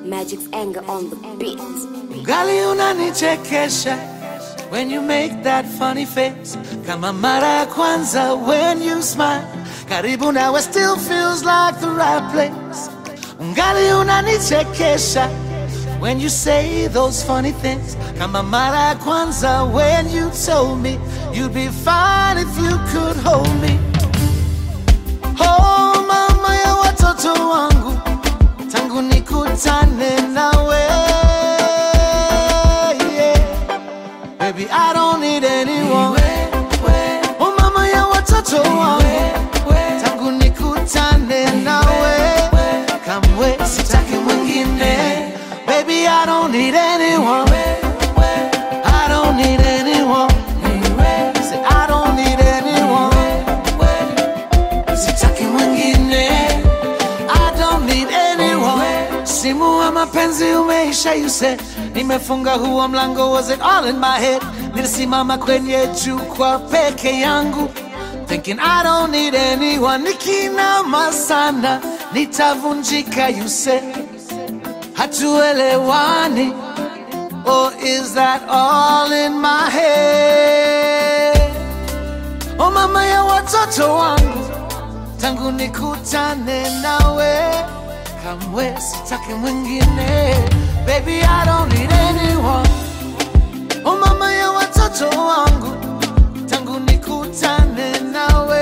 Magic's anger on the beat. Gali unanichekesha when you make that funny face, kama mara ya kwanza when you smile. Karibu nawe still feels like the right place. Ungali unanichekesha when you say those funny things, kama mara ya kwanza when you told me you'd be fine if you could hold me. Oh mama ya watoto wangu, tangu nikutane nawe yeah. Baby, I don't need anyone. Oh mama ya watoto wangu, tangu nikutane nawe kamwe sitaki mwingine. Baby, I don't need anyone. I don't need anyone. Say, I don't need anyone. Sitaki mwingine. I don't need anyone. Simu wa mapenzi umeisha, you said. Nimefunga huo mlango, was it all in my head? Nilisimama kwenye jukwaa peke yangu thinking I don't need anyone. Nikinama sana nitavunjika, you said. Hatuelewani, or is that all in my head? Oh mama ya watoto wangu tangu nikutane nawe kamwe sitaki mwingine baby I don't need anyone oh mama ya watoto wangu tangu nikutane nawe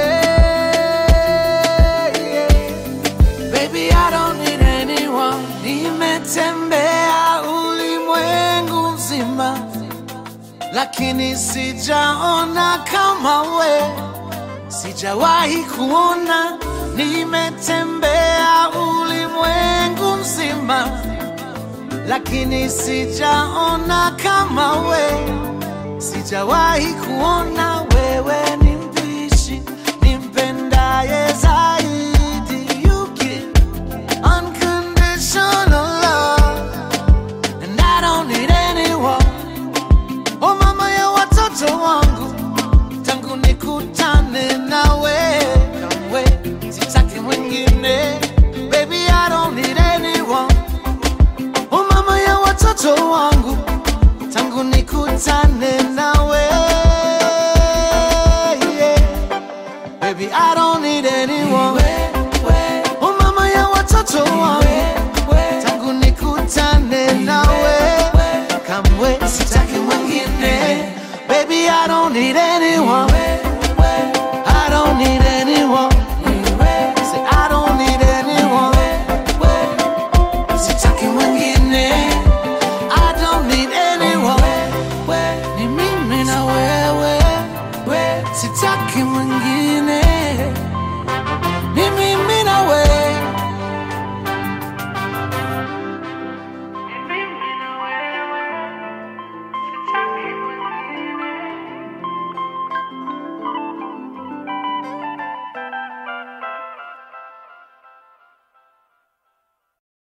yeah. baby I don't need anyone nimetembea ulimwengu mzima lakini sijaona kama we sijawahi kuona, nimetembea ulimwengu mzima, lakini sijaona kama we, sijawahi kuona wewe ni mpishi nimpendaye zaidi, you give unconditional love and I don't need anyone. Oh mama ya watoto wangu tangu nikutane nawe kamwe sitaki mwingine baby I don't need anyone oh mama ya watoto wangu tangu nikutane